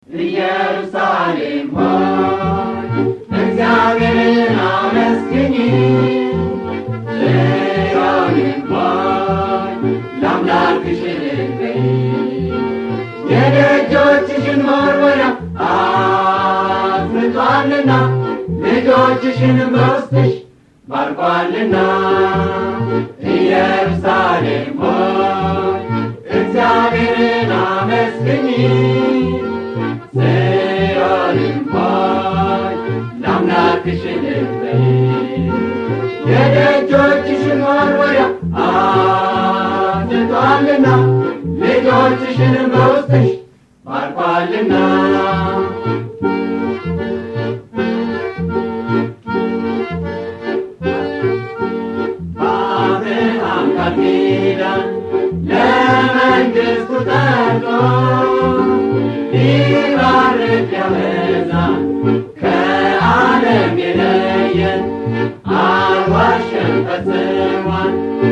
ኢየሩሳሌም ሆይ እግዚአብሔርን አመስግኝ ጽዮንም ሆይ ለአምላክሽ እልልበይ የደጆችሽን መወርወሪያ አፍርጧልና ልጆችሽንም በውስጥሽ ባርኳልና ኢየሩሳሌም ሆይ እግዚአብሔርን አመስግኝ ጽዮንም ሆይ ለአምላክሽ እልልበይ የደጆችሽን መወርወሪያ አፍርጧልና ልጆችሽንም በውስጥሽ ባርኳልና በአብርሃም ቃል ኪዳን ለመንግሥቱ ጠርቶ ሊባርክ ያበዛ ከዓለም የለየን አልዋሸም ፈጽሟል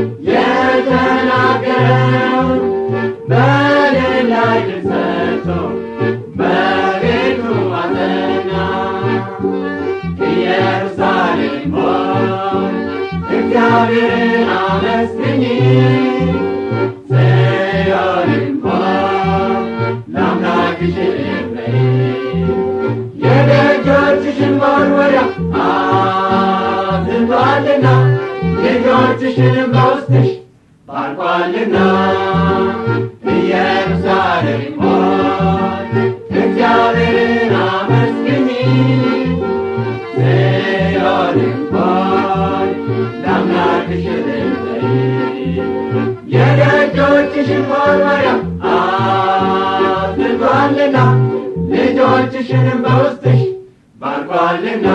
የተናገረውን በሌላ ድል ሰጥቶ በቤቱ አጸና ኢየሩሳሌም ሆይ እግዚአብሔርን አመስግኝ ጽዮንም ሆይ ለአምላክሽ እልልበይ የደጆችሽን መወርወሪያ አዝንቷልና ልጆችሽንም በውስጥሽ ባርኳልና ኢየሩሳሌም ሆይ እግዚአብሔርን አመስግኝ ጽዮንም ሆይ ለአምላክሽ እልልበይ የደጆችሽን መወርወሪያ አዝንቷልና ልጆችሽንም በውስጥሽ ባርኳልና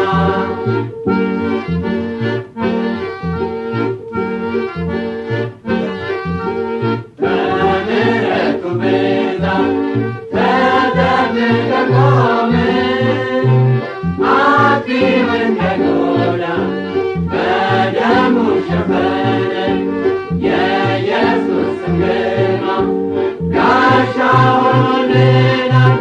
በምሕረቱ ብዛት ተጠብቀን ቆምን አጥፊው እንዳይጎዳ በደሙ ሸፈነን የኢየሱስ ስም ግርማ ጋሻ ሆኖልናል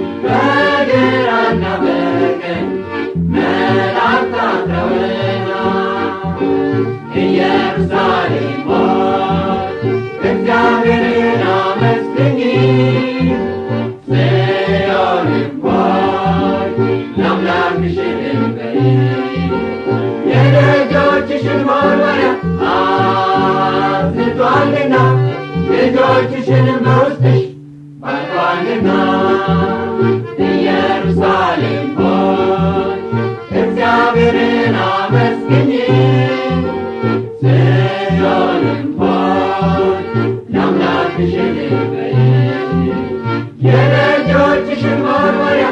በግራና በቀኝ መላእክት አጥረውናል ኢየሩሳሌም ሆይ እግዚአብሔርን አመስግኝ ጽዮንም ሆይ ለአምላክሽ እልልበይ የደጆችሽን መወርወሪያ አዝንቷልና ልጆችሽንም በውስጥሽ ባርኳልና ኢየሩሳሌም ሆይ እግዚአብሔርን አመስግኝ ጽዮንም ሆይ ለአምላክሽ እልልበይ የደጆችሽን መወርወሪያ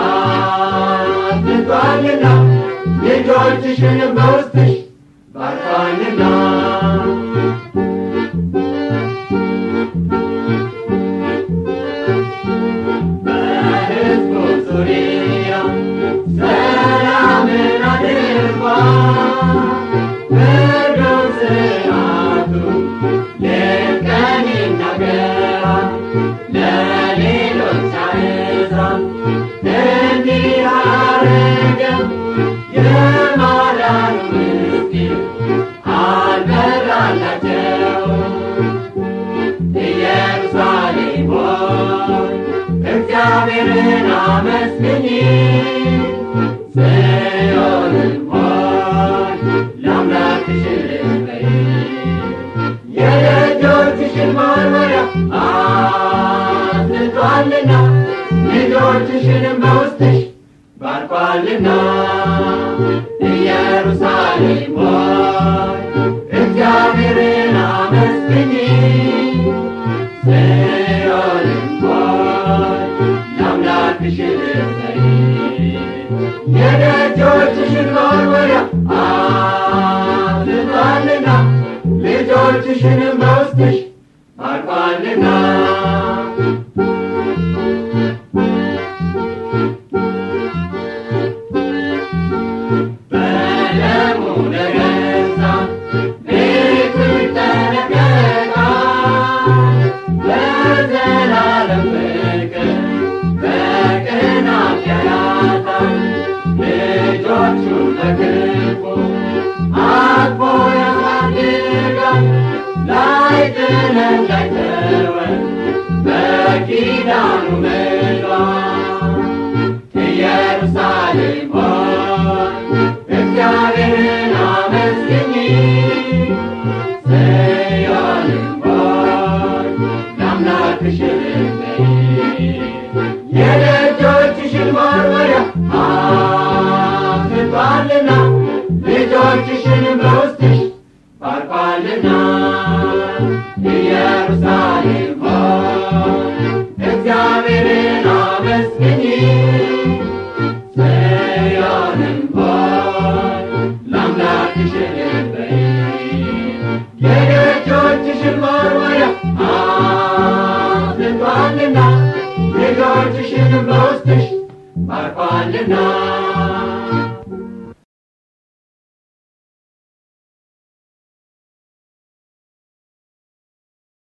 አዝንቷልና ልጆችሽንም በውስጥሽ ባርኳልና በሕዝቡ ዙሪያ ሰላምን አድርጓል ፍርዱን ሥርዓቱ ሌት ቀን ይናገራል ለሌሎች አሕዛብ እንዲህ አረገ የማዳኑ ምስጢር አልበራላቸውም ኢየሩሳሌም ሆይ እግዚአብሔርን አመስግኝ ጽዮንም ሆይ ለአምላክሽ እልልበይ የደጆችሽን መወርወሪያ አዝንቷልና ልጆችሽንም በውስጥሽ ባርኳልና ኢየሩሳሌም ሆይ እግዚአብሔርን አመስግኝ ጽዮንም ሆይ ለአምላክሽ እልልበይ የደጆችሽን መወርወሪያ አዝንቷልና ልጆችሽንም በውስጥሽ ባርኳልና በደሙ ለገዛ ቤቱ ይጠነቀቃል በዘላለም ፍቅር እንዳይተወን በኪዳኑ ምሏል። ኢየሩሳሌም ሆይ እግዚአብሔርን አመስግኚ፣ ጽዮንም ሆይ ለአምላክሽ እልልበይ። የደጆችሽን መወርወሪያ አፍርቷልና ልጆችሽን በውስጥሽ ባርኳልና ኢየሩሳሌም ሆይ እግዚአብሔርን አመስግኚ ጽዮንም ሆይ ለአምላክሽ እልል በይ። የደጆችሽን መወርወሪያ አፍርቷልና ልጆችሽን በውስጥሽ ባርኳልና